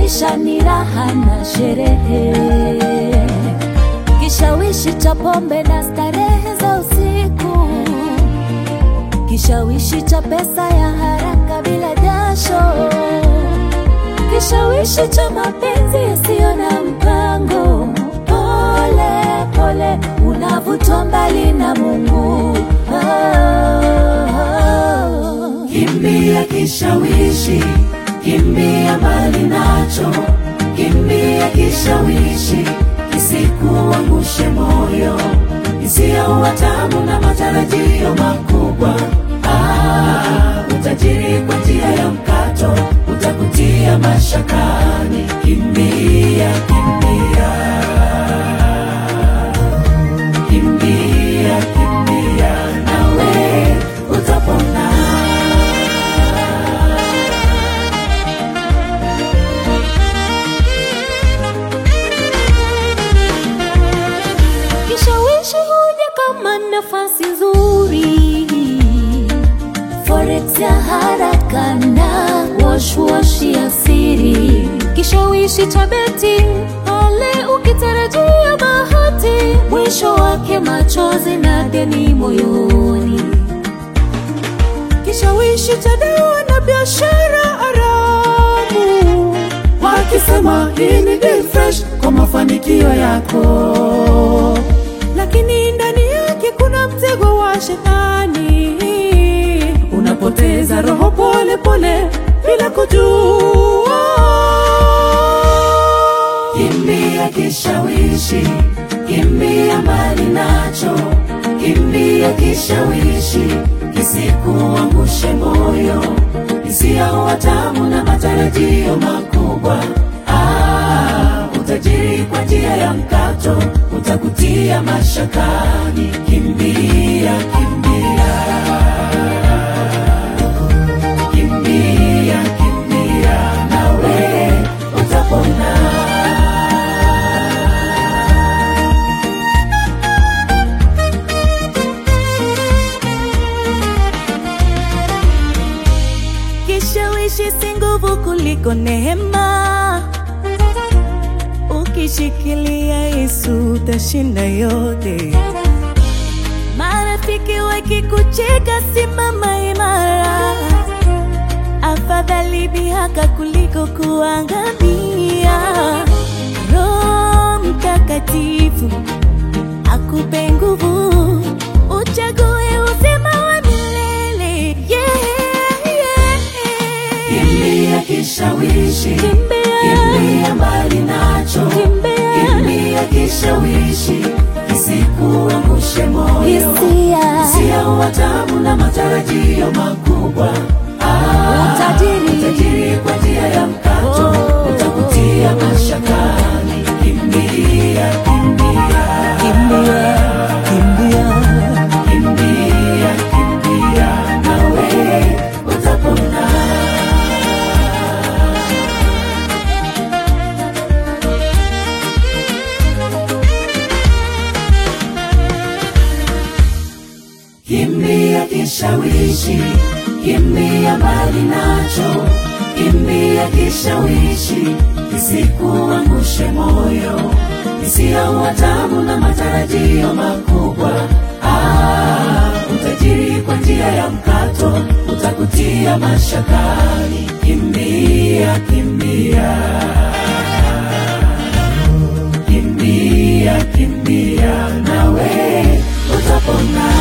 maisha ni raha na sherehe, kishawishi cha pombe na starehe za usiku, kishawishi cha pesa ya haraka bila jasho, kishawishi cha mapenzi yasiyo na mpango. Pole pole unavutwa mbali na Mungu. Oh, oh. Kimbia kishawishi, kimbia mbali nacho, kimbia kishawishi, kisikuangushe moyo, isiyo tamu na matarajio makubwa. Ah, utajiri kwa njia ya mkato utakutia mashakani. Kimbia, kimbia, kimbia, kimbia, nawe utapona. Kishawishi huja kama nafasi nzuri, forex ya haraka na wash wash ya siri, kishawishi cha beti pale ukitarajia bahati, mwisho wake machozi na deni moyoni. kishawishi cha dawa na biashara haramu, wakisema hii ni deal fresh kwa mafanikio yako, lakini ndani yake kuna mtego wa shetani. Unapoteza roho pole pole bila kujua. Kimbia kishawishi, kimbia mbali nacho, kimbia kishawishi, kisikuangushe moyo, isiyo tamu na matarajio makubwa. Ah, utajiri kwa njia ya mkato utakutia mashakani. Kimbia, kimbia, kimbia, kimbia, nawe utapona. Kishawishi si nguvu kuliko neema. Ukishikilia Yesu utashinda yote. Marafiki wakikucheka, simama imara. Afadhali dhihaka kuliko kuangamia. Roho Mtakatifu akupe nguvu, uchague uzima wa milele. Yeah, yeah. Kimbia kishawishi, Kimbia. kimbia mbali nacho, Kimbia. kimbia kishawishi, kisikuangushe moyo, Hisia. hisia tamu na matarajio makubwa. Ah, Utajiri. utajiri kwa njia ya mkato Oh. utakutia mashakani. Kimbia, kimbia, Kimbia, kimbia. kimbia, kimbia, nawe utapona. Kimbia kishawishi, kimbia mbali nacho, kimbia kishawishi, kisikuangushe moyo, isiyo tamu na matarajio makubwa. Ah, utajiri kwa njia ya mkato utakutia mashakani. Kimbia, kimbia, kimbia, kimbia, nawe utapona.